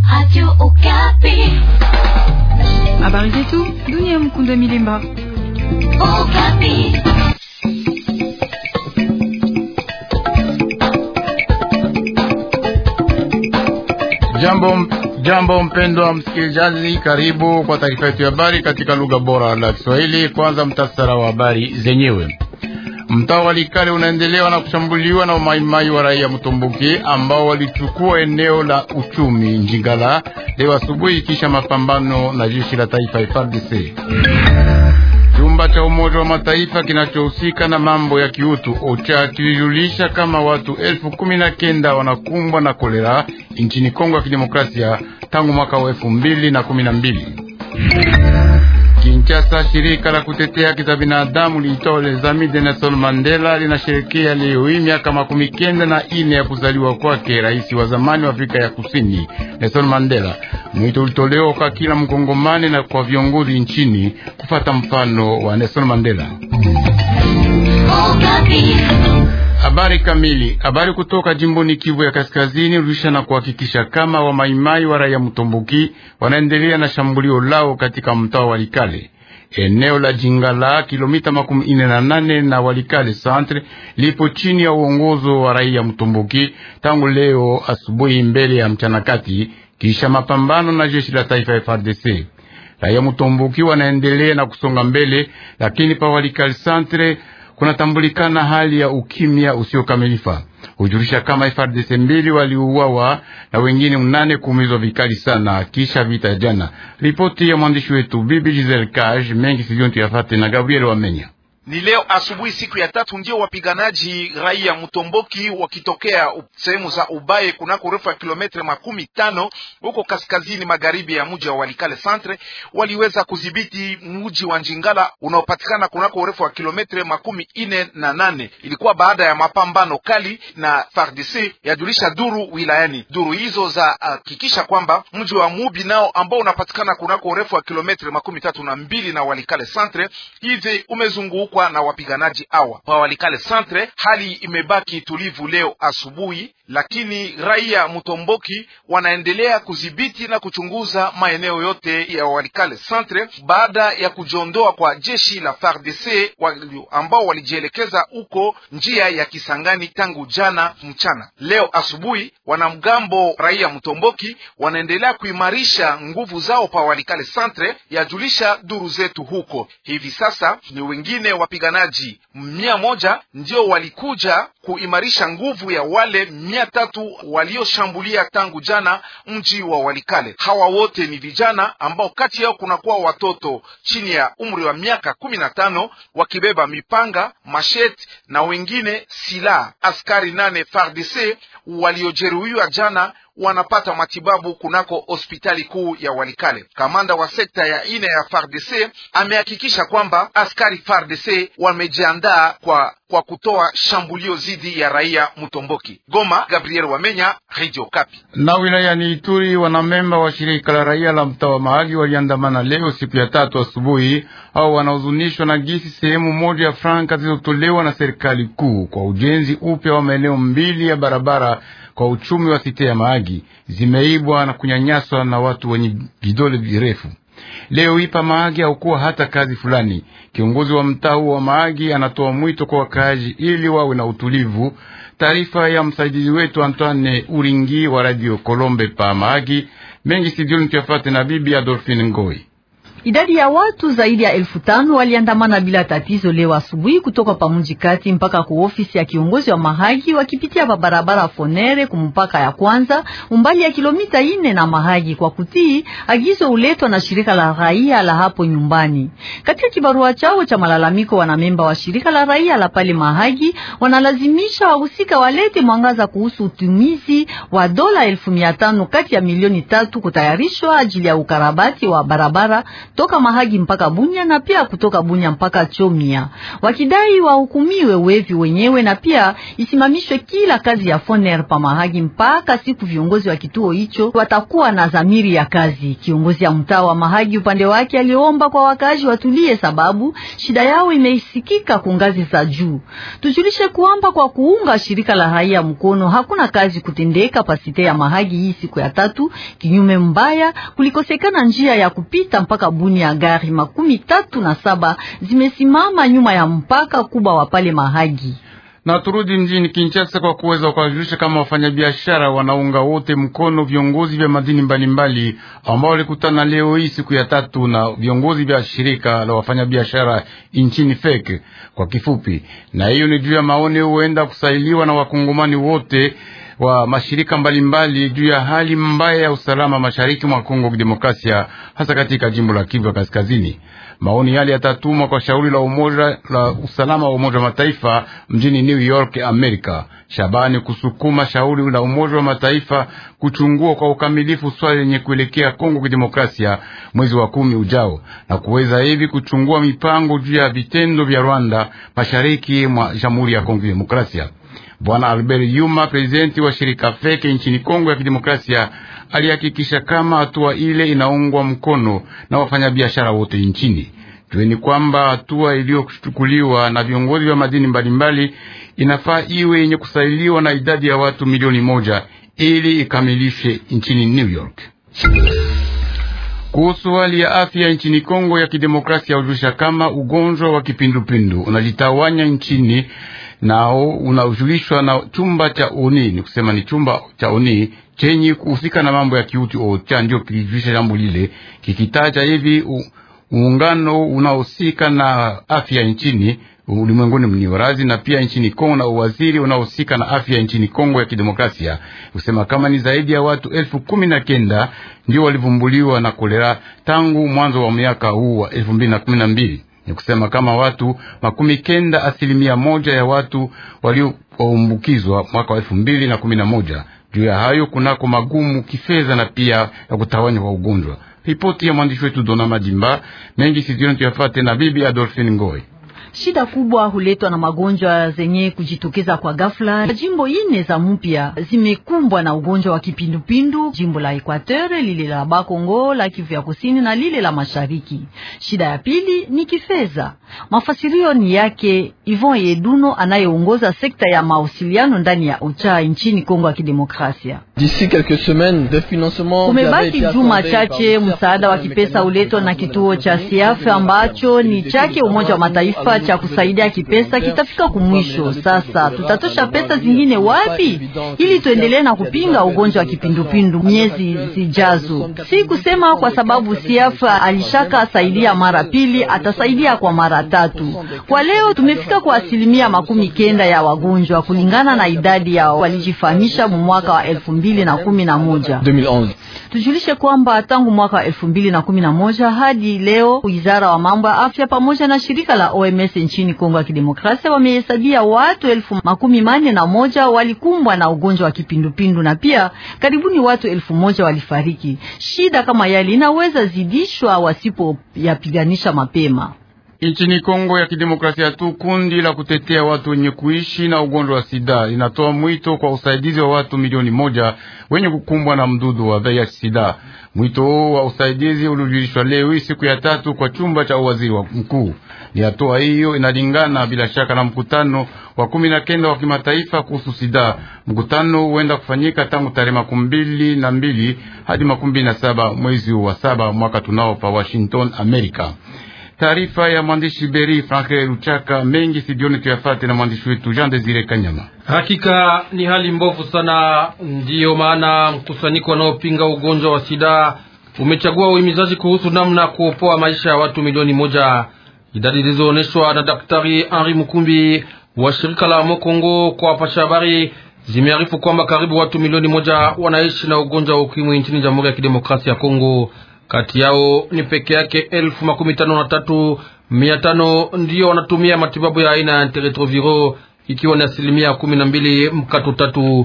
Habari zetu dunia. Mkunda Milemba. Jambo, jambo mpendwa msikilizaji, karibu kwa taarifa yetu ya habari katika lugha bora la Kiswahili. Kwanza mtasara wa habari zenyewe. Mtaa wa Likale unaendelewa na kushambuliwa na umaimai wa raia Mtomboki ambao walichukua eneo la uchumi Njingala leo asubuhi kisha mapambano na jeshi la taifa FARDC. Chumba cha Umoja wa Mataifa kinachohusika na mambo ya kiutu OCHA kilijulisha kama watu elfu kumi na kenda wanakumbwa na kolera nchini Kongo ya Kidemokrasia tangu mwaka wa elfu mbili na kumi na mbili. Kinshasa, shirika la kutetea haki za binadamu liitwa Les Amis de Nelson Mandela linasherekea leo hii miaka makumi kenda na ine ya kuzaliwa kwake rais wa zamani wa Afrika ya Kusini Nelson Mandela. Mwito ulitolewa kwa kila mkongomani na kwa viongozi nchini kufata mfano wa Nelson Mandela. Habari kamili. Habari kutoka jimboni Kivu ya Kaskazini ulisha na kuhakikisha kama wamaimai wa raia Mtomboki wanaendelea na shambulio lao katika mtaa wa Likale. Eneo la Jingala, kilomita makumi ine na nane na Walikale centre, lipo chini ya uongozo wa raia Mtomboki tangu leo asubuhi mbele ya mchana kati, kisha mapambano na jeshi la taifa FARDC. Raia Mtomboki wanaendelea na kusonga mbele, lakini pa Walikale centre kunatambulikana hali ya ukimya usiokamilifa. Hujulisha kama FARDC mbili waliuawa na wengine mnane kuumizwa vikali sana kisha vita jana. Ripoti ya mwandishi wetu Bibi Giselle Cage mengi sijontu yafate na Gabriel Wamenya. Ni leo asubuhi siku ya tatu ndio wapiganaji raia Mtomboki wakitokea sehemu za Ubaye kunako urefu wa kilometre makumi tano huko kaskazini magharibi ya mji wa Walikale centre waliweza kudhibiti mji wa Njingala unaopatikana kunako urefu wa kilometre makumi ine na nane. Ilikuwa baada ya mapambano kali na FARDC, yajulisha duru wilayani. Duru hizo za hakikisha uh, kwamba mji wa Mubi nao ambao unapatikana kunako urefu wa kilometre makumi tatu na mbili na Walikale centre hivi umezungukwa na wapiganaji hawa pa Walikale centre. Hali imebaki tulivu leo asubuhi, lakini raia Mtomboki wanaendelea kudhibiti na kuchunguza maeneo yote ya Walikale centre baada ya kujiondoa kwa jeshi la FARDC wali, ambao walijielekeza huko njia ya Kisangani tangu jana mchana. Leo asubuhi wanamgambo raia Mtomboki wanaendelea kuimarisha nguvu zao pa Walikale centre, yajulisha duru zetu huko. Hivi sasa ni wengine wapiganaji mia moja ndio walikuja kuimarisha nguvu ya wale mia tatu walioshambulia tangu jana mji wa Walikale. Hawa wote ni vijana ambao kati yao kunakuwa watoto chini ya umri wa miaka kumi na tano wakibeba mipanga, masheti na wengine silaha. Askari nane FARDC waliojeruhiwa jana wanapata matibabu kunako hospitali kuu ya Walikale. Kamanda wa sekta ya ine ya FARDC amehakikisha kwamba askari FARDC wamejiandaa kwa kwa kutoa shambulio dhidi ya raia Mtomboki. Goma, Gabriel Wamenya, Radio Kapi. Na wilayani Ituri, wanamemba wa shirika la raia la mtaa wa Mahagi waliandamana leo siku ya tatu asubuhi, au wanahuzunishwa na gisi sehemu moja ya franka zilizotolewa na serikali kuu kwa ujenzi upya wa maeneo mbili ya barabara kwa uchumi wa site ya Mahagi zimeibwa na kunyanyaswa na watu wenye vidole virefu. Leo ipa Mahagi haukuwa hata kazi fulani. Kiongozi wa mtaa huo wa Mahagi anatoa mwito kwa wakaaji ili wawe na utulivu. Taarifa ya msaidizi wetu Antoine Uringi wa Radio Kolombe pa Mahagi. Mengi sidioni tuyafate na bibi Adolphine Ngoi. Idadi ya watu zaidi ya elfu tano waliandamana bila tatizo leo asubuhi kutoka pamuji kati mpaka ku ofisi ya kiongozi wa Mahagi wakipitia pa barabara Fonere kumpaka ya kwanza umbali ya kilomita ine na Mahagi kwa kutii agizo uletwa na shirika la raia la hapo nyumbani. Katika kibarua chao cha malalamiko, wanamemba wa shirika la raia la pale Mahagi wanalazimisha wahusika walete mwangaza kuhusu utumizi wa dola elfu mia tano kati ya milioni tatu kutayarishwa ajili ya ukarabati wa barabara toka Mahagi mpaka Bunya na pia kutoka Bunya mpaka Chomia, wakidai wahukumiwe wevi wenyewe na pia isimamishwe kila kazi ya Foner pa Mahagi mpaka siku viongozi wa kituo hicho watakuwa na dhamiri ya kazi. Kiongozi ya mtaa wa Mahagi upande wake aliomba kwa wakazi watulie, sababu shida yao imeisikika kungazi za juu. Tujulishe kwamba kwa kuunga shirika la raia mkono hakuna kazi kutendeka pasite ya Mahagi hii siku ya tatu. Kinyume mbaya, kulikosekana njia ya kupita mpaka Buni ya gari makumi tatu na saba zimesimama nyuma ya mpaka kubwa wa pale Mahagi na turudi mjini Kinshasa kwa kuweza kuwajulisha kama wafanyabiashara wanaunga wote mkono viongozi vya madini mbalimbali ambao walikutana leo hii siku ya tatu na viongozi vya shirika la wafanyabiashara nchini FEC kwa kifupi, na hiyo ni juu ya maoni huenda kusailiwa na wakongomani wote wa mashirika mbalimbali juu ya hali mbaya ya usalama mashariki mwa Kongo Kidemokrasia, hasa katika jimbo la Kivu ya Kaskazini. Maoni yale yatatumwa kwa shauri la umoja la usalama wa Umoja wa Mataifa mjini New York, Amerika. Shabani kusukuma shauri la Umoja wa Mataifa kuchungua kwa ukamilifu swali lenye kuelekea Kongo Kidemokrasia mwezi wa kumi ujao, na kuweza hivi kuchungua mipango juu ya vitendo vya Rwanda mashariki mwa Jamhuri ya Kongo Kidemokrasia. Bwana Albert Yuma, prezidenti wa shirika Feke nchini Kongo ya Kidemokrasia, alihakikisha kama hatua ile inaungwa mkono na wafanyabiashara wote nchini. Jueni kwamba hatua iliyochukuliwa na viongozi wa madini mbalimbali inafaa iwe yenye kusailiwa na idadi ya watu milioni moja ili ikamilishe nchini New York. Kuhusu hali ya afya nchini Kongo ya Kidemokrasia, hujulisha kama ugonjwa wa kipindupindu unajitawanya nchini nao unajulishwa na chumba cha oni, ni kusema ni chumba cha oni chenye kuhusika na mambo ya kiuti ocha, ndio kilijulisha jambo lile kikitaja hivi muungano unaohusika na afya nchini ulimwenguni mniwarazi na pia nchini Kongo na uwaziri unaohusika na afya nchini Kongo ya Kidemokrasia kusema kama ni zaidi ya watu elfu kumi na kenda ndio walivumbuliwa na kolera tangu mwanzo wa miaka huu wa elfu mbili na kumi na mbili ni kusema kama watu makumi kenda asilimia moja ya watu walioambukizwa mwaka wa elfu mbili na kumi na moja. Juu ya hayo kunako magumu kifedha na pia ya kutawanya kwa ugonjwa. Ripoti ya mwandishi wetu Dona Madimba mengi sizioni tuyafate na bibi Adolphine Ngoi. Shida kubwa huletwa na magonjwa zenye kujitokeza kwa ghafla. Jimbo ine za mpya zimekumbwa na ugonjwa wa kipindupindu, jimbo la Equateur, lile la Bakongo, la Kivu ya kusini na lile la mashariki. Shida ya pili ni kifedha. Mafasirio ni yake Yvon Yeduno anayeongoza sekta ya mawasiliano ndani ya OCHA nchini Kongo ya Kidemokrasia. Kumebaki juma chache, msaada wa kipesa uletwa na kituo cha SIAF ambacho ni chake Umoja wa Mataifa cha kusaidia kipesa kitafika kumwisho. Sasa tutatosha pesa zingine wapi ili tuendelee na kupinga ugonjwa wa kipindupindu miezi zijazo? Si kusema kwa sababu SIAF alishaka saidia mara pili, atasaidia kwa mara tatu. Kwa leo tumefika kwa asilimia makumi kenda ya wagonjwa kulingana na idadi ya walijifahamisha mu mwaka wa elfu mbili na kumi na moja. Tujulishe kwamba tangu mwaka wa elfu mbili na kumi na moja hadi leo wizara wa mambo ya afya pamoja na shirika la OMS nchini Kongo ya Kidemokrasia wamehesabia watu elfu makumi manne na moja walikumbwa na ugonjwa wa kipindupindu na pia karibuni watu elfu moja walifariki. Shida kama yali inaweza zidishwa wasipoyapiganisha mapema. Nchini Kongo ya Kidemokrasia tu kundi la kutetea watu wenye kuishi na ugonjwa wa sida linatoa mwito kwa usaidizi wa watu milioni moja wenye kukumbwa na mdudu wa VIH sida. Mwito huo wa usaidizi ulijulishwa leo hii siku ya tatu kwa chumba cha uwaziri wa mkuu. Ni hatua hiyo inalingana bila shaka na mkutano wa kumi na kenda wa kimataifa kuhusu sida. Mkutano huenda kufanyika tangu tarehe makumi mbili na mbili hadi makumi mbili na saba mwezi wa saba mwaka tunao pa Washington, Amerika. Taarifa ya mwandishi Beri Franke Luchaka mengi sidioni tuyafate na mwandishi wetu Jean Desire Kanyama. Hakika ni hali mbovu sana, ndiyo maana mkusanyiko wanaopinga ugonjwa wa sida umechagua uhimizaji kuhusu namna kuopoa maisha ya watu milioni moja. Idadi zilizoonyeshwa na Daktari Henri Mukumbi wa shirika la Mokongo kwa wapasha habari zimearifu kwamba karibu watu milioni moja wanaishi na ugonjwa wa ukimwi nchini Jamhuri ya Kidemokrasia ya Kongo. Kati yao ni peke yake elfu makumi tano na tatu mia tano ndiyo wanatumia matibabu ya aina ya antiretroviro ikiwa ni asilimia kumi na mbili mkato tatu.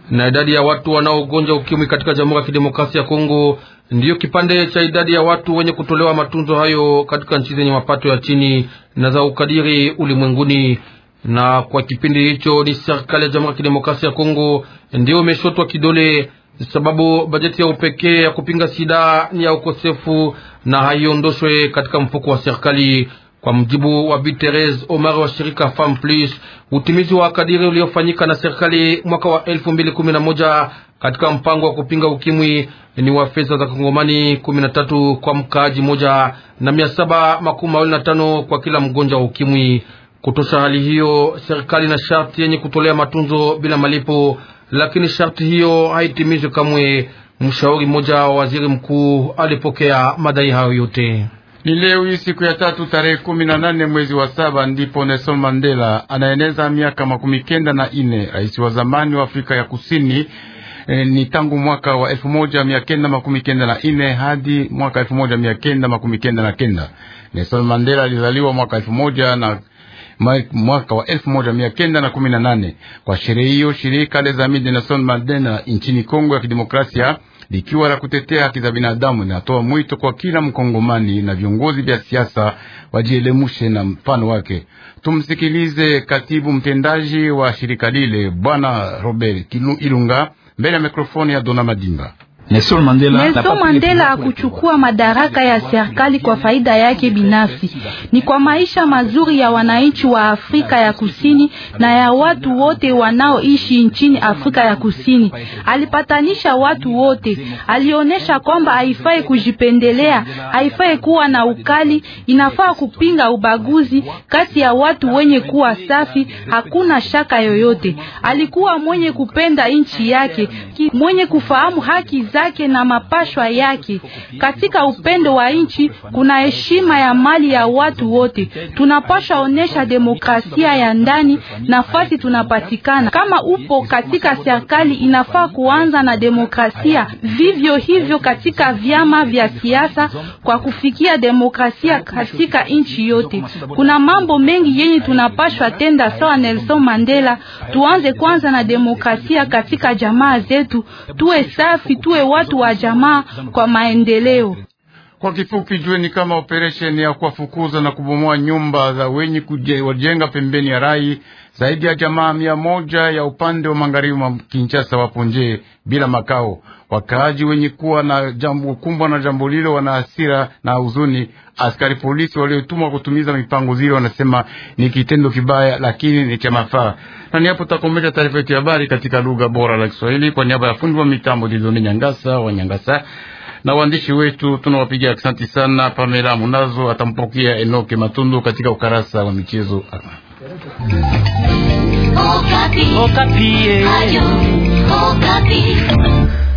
na idadi ya watu wanaogonja ukimwi katika Jamhuri ya Kidemokrasia ya Kongo ndiyo kipande cha idadi ya watu wenye kutolewa matunzo hayo katika nchi zenye mapato ya chini na za ukadiri ulimwenguni. Na kwa kipindi hicho ni serikali ya Jamhuri ya Kidemokrasia ya Kongo ndiyo imeshotwa kidole, sababu bajeti ya upekee ya kupinga sida ni ya ukosefu na haiondoshwe katika mfuko wa serikali. Kwa mjibu wa Bi Therese Omar wa shirika Femme Plus, utimizi wa kadiri uliofanyika na serikali mwaka wa elfu mbili kumi na moja katika mpango wa kupinga ukimwi ni wa fedha za kongomani kumi na tatu kwa mkaaji moja na mia saba makumi mawili na tano kwa kila mgonjwa wa ukimwi. Kutosha hali hiyo, serikali na sharti yenye kutolea matunzo bila malipo, lakini sharti hiyo haitimizwe kamwe. Mshauri mmoja wa waziri mkuu alipokea madai hayo yote. Ni leo hii siku ya tatu tarehe kumi na nane mwezi wa saba ndipo Nelson Mandela anaeneza miaka makumi kenda na ine rais wa zamani wa Afrika ya Kusini. E, ni tangu mwaka wa elfu moja mia kenda makumi kenda na ine hadi mwaka elfu moja mia kenda makumi kenda na kenda. Nelson Mandela alizaliwa mwaka elfu moja na mwaka wa elfu moja mia kenda na kumi na nane. Kwa sherehe hiyo shirika Les Amis de Nelson Mandela nchini Kongo ya Kidemokrasia likiwa la kutetea haki za binadamu linatoa mwito kwa kila mkongomani na viongozi vya siasa wajielemushe na mfano wake. Tumsikilize katibu mtendaji wa shirika lile Bwana Robert Kilu Ilunga mbele ya mikrofoni ya Dona Madimba. Nelson Mandela, Mandela hakuchukua madaraka ya serikali kwa faida yake binafsi, ni kwa maisha mazuri ya wananchi wa Afrika ya Kusini na ya watu wote wanaoishi nchini Afrika ya Kusini. Alipatanisha watu wote, alionyesha kwamba haifai kujipendelea, haifai kuwa na ukali, inafaa kupinga ubaguzi kati ya watu wenye kuwa safi, hakuna shaka yoyote. Alikuwa mwenye kupenda nchi yake, mwenye kufahamu haki zake na mapashwa yake. Katika upendo wa nchi kuna heshima ya mali ya watu wote. Tunapashwa onesha demokrasia ya ndani nafasi tunapatikana. Kama upo katika serikali, inafaa kuanza na demokrasia, vivyo hivyo katika vyama vya siasa, kwa kufikia demokrasia katika nchi yote. Kuna mambo mengi yenye tunapashwa tenda sawa Nelson Mandela. Tuanze kwanza na demokrasia katika jamaa zetu, tuwe safi, tuwe watu wa jamaa kwa maendeleo. Kwa kifupi, jueni kama operesheni ya kuwafukuza na kubomoa nyumba za wenye kujenga pembeni ya rai zaidi ya jamaa mia moja ya upande wa magharibi mwa Kinshasa wapo nje bila makao. Wakaaji wenye kuwa na jambo kumbwa na jambo lilo wana hasira na huzuni. Askari polisi waliotumwa kutumiza mipango zile wanasema ni kitendo kibaya, lakini ni cha mafaa. Na ni hapo takomesha taarifa yetu ya habari katika lugha bora la Kiswahili kwa niaba ya fundi wa mitambo Didoni Nyangasa wa Nyangasa na waandishi wetu tunawapigia asante sana. Pamela Munazo atampokea Enoke Matundu katika ukarasa wa michezo. Okapi. Okapi. Ayo, Okapi.